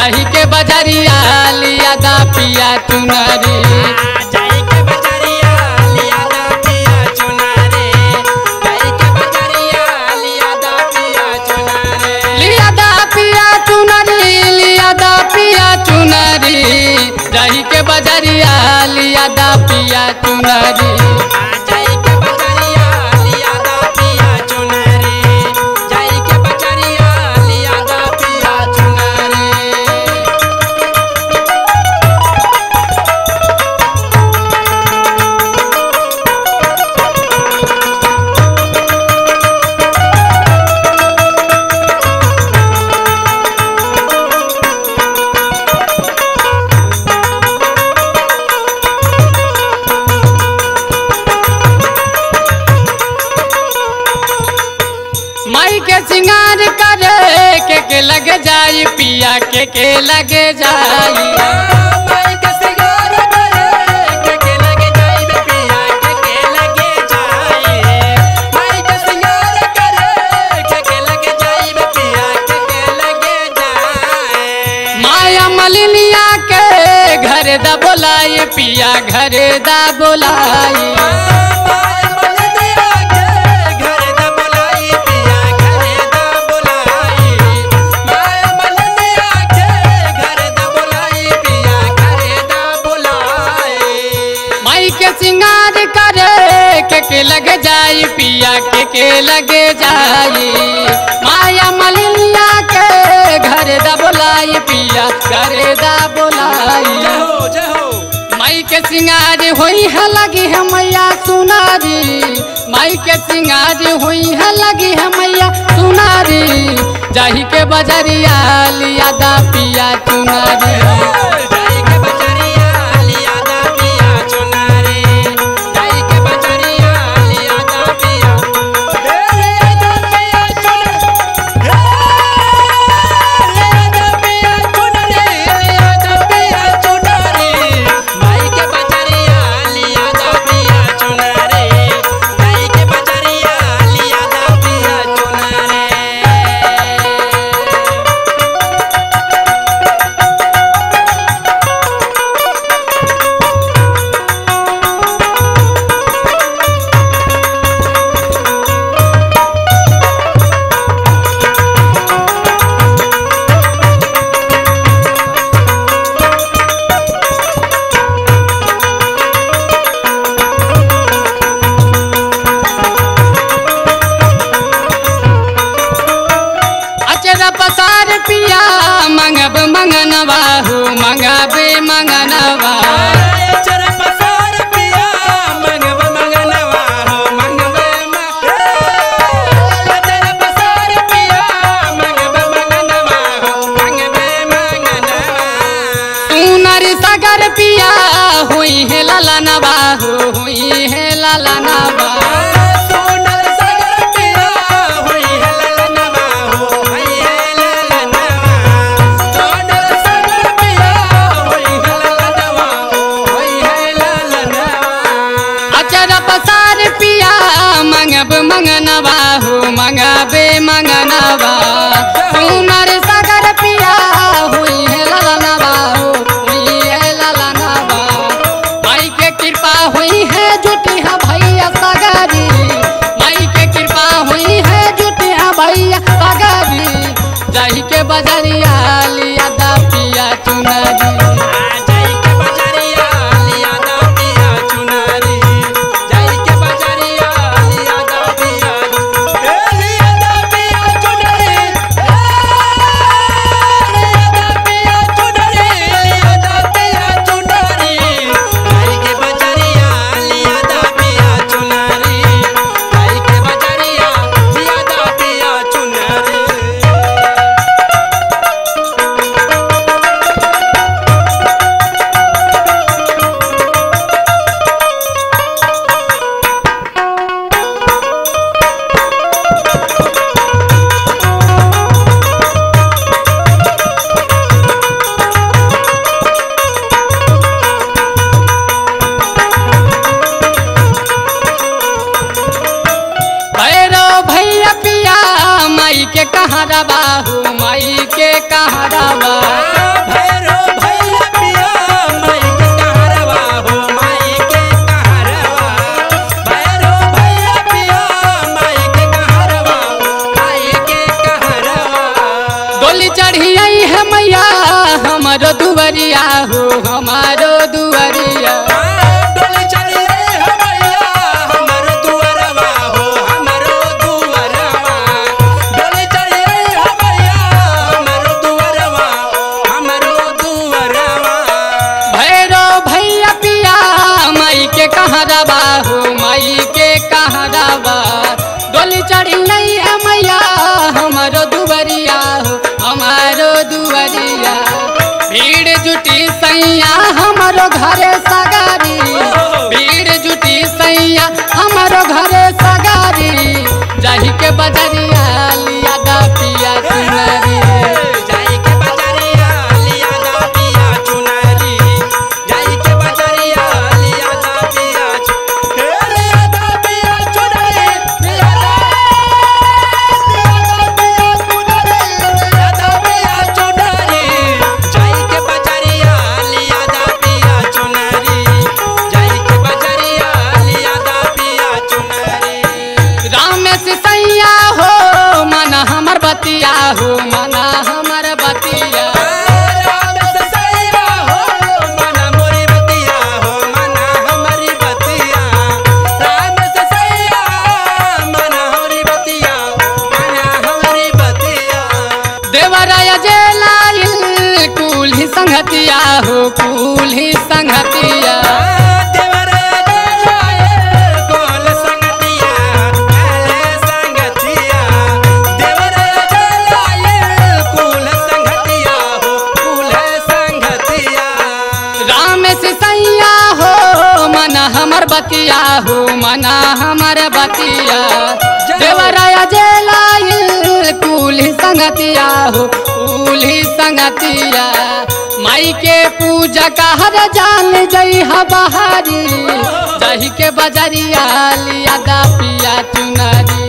जाही के बजरिया लिया दा पिया चुनरी जाई के बजरिया लिया दा पिया चुनारे जाई के बजरिया लिया दा पिया चुनारे लिया दा पिया चुनरी लिया दा पिया चुनरी जाही के बजरिया लिया दा पिया चुनरी जाई के बजरिया लिया दा पिया चुनारे जाई के बजरिया लिया दा पिया चुनारे माई के सिंगार करे के के लग जाई पिया के के लग जाई माई के सिंगार करे के के लगे जाई बे पिया के के लगे जाई माई के सिंगार करे के के लगे जाई बे पिया के के लगे जाई माया मलिनिया के घर दा बोलाई पिया घर दा बोलाई माई मलदिया के घर दा बुलाई पिया घर दा बुलाई माई मलदिया के घर दा बुलाई पिया घर दा बुलाई माई के सिंगार करे के के लग जाई पिया के के लग जाई माया मलिनिया के घर दा बोलाई पिया घर दा बोलाई जय हो जय हो माई के सिंगार होई है लगी है मैया सुनारी माई के सिंगार होई है लगी है मैया सुनारी जाही के बजरिया लिया दा पिया चुनारी जाई के बजरिया लिया दा पिया चुनारे जाई के बजरिया लिया दा पिया हे लिया दा पिया चुनारे हे लिया दा पिया चुनारे लिया दा पिया चुनारे माई के बजरिया लिया दा पिया चुनारे जाई के बजरिया लिया दा पिया चुनारे अचरा पसार पिया मंगब मंगनवा हो मंगबे मंगनवा चर पसार पिया मंगव मंगनवा हो मंगवे चर पसार पिया मंगव मंगनवा हो मंगवे मंगनवा सुनर सगर पिया हुई है ललनवा हो हुई है ललनवा सोनर सागर पिया होई है ललनवा हो होई है ललनवा सोनर सागर पिया होई है ललनवा हो होई है ललनवा अचर पसार पिया मंगब मंगनवा हो मंगबे मंगनवा सुनर सगर पिया हुई है ललनवा हो हुई है ललनवा माई के कृपा हुई है जुटी है भैया सगरी माई के कृपा हुई है जुटी है भैया सगरी जाही के बजरिया लिया दा पिया चुनरी जाई के बजरिया लिया दा पिया चुनारी जाई के बजरिया लिया दा पिया ए लिया दा पिया चुनारी लिया दा पिया चुनारी लिया दा पिया चुनारी जाई के बजरिया लिया दा पिया चुनारी जाई के बजरिया लिया दा पिया चुनारी दुवरिया हो हमारो दुवरिया डोली चलिए हो मैया हमर दुअरवा हो हमरो दुअरवा डोली चलिए हो मैया हमर दुअरवा हमरो दुअरवा भैरो भैया पिया माई के कहाँ रबा हो माई के कहाँ रबा डोली चढ़ी नहीं है मैया हमारो दुवरिया हो हमारो दुवरिया भीड़ जुटी सैया हमारो घरे सगारी भीड़ जुटी सैया हमारो घरे सगारी जाही के बजरिया लिया दा पिया चुनरी जाई के बजरिया लिया दा पिया चुनरी जाई के बजरिया लिया दा पिया चु- हे लिया दा पिया चुनरी लिया दा लिया दा पिया चुनरी जाई के बजरिया लिया दा पिया चुनरी जाई के बजरिया लिया दा पिया चुनरी राम से सैया हो मना हमर बतिया हो मना हमर बतिया राम से सैया हो मना मोरी बतिया हो मना हमारी बतिया राम से सैया मना हमारी बतिया मना हमारी बतिया देवराय जेलाइल कुल ही संगतिया हो कुल ही संगतिया देवराया जलाए गोल संगतिया काले संगतिया देवराया जलाए कुल संगतिया हो कुल संगतिया राम से सैया हो मना हमर बतिया हो मना हमर बतिया देवराय जेलाइल कुल ही संगतिया हो कुल ही संगतिया माई के पूजा का हर जान जई हा बहारी जही के बजरिया लिया दा पिया चुनरी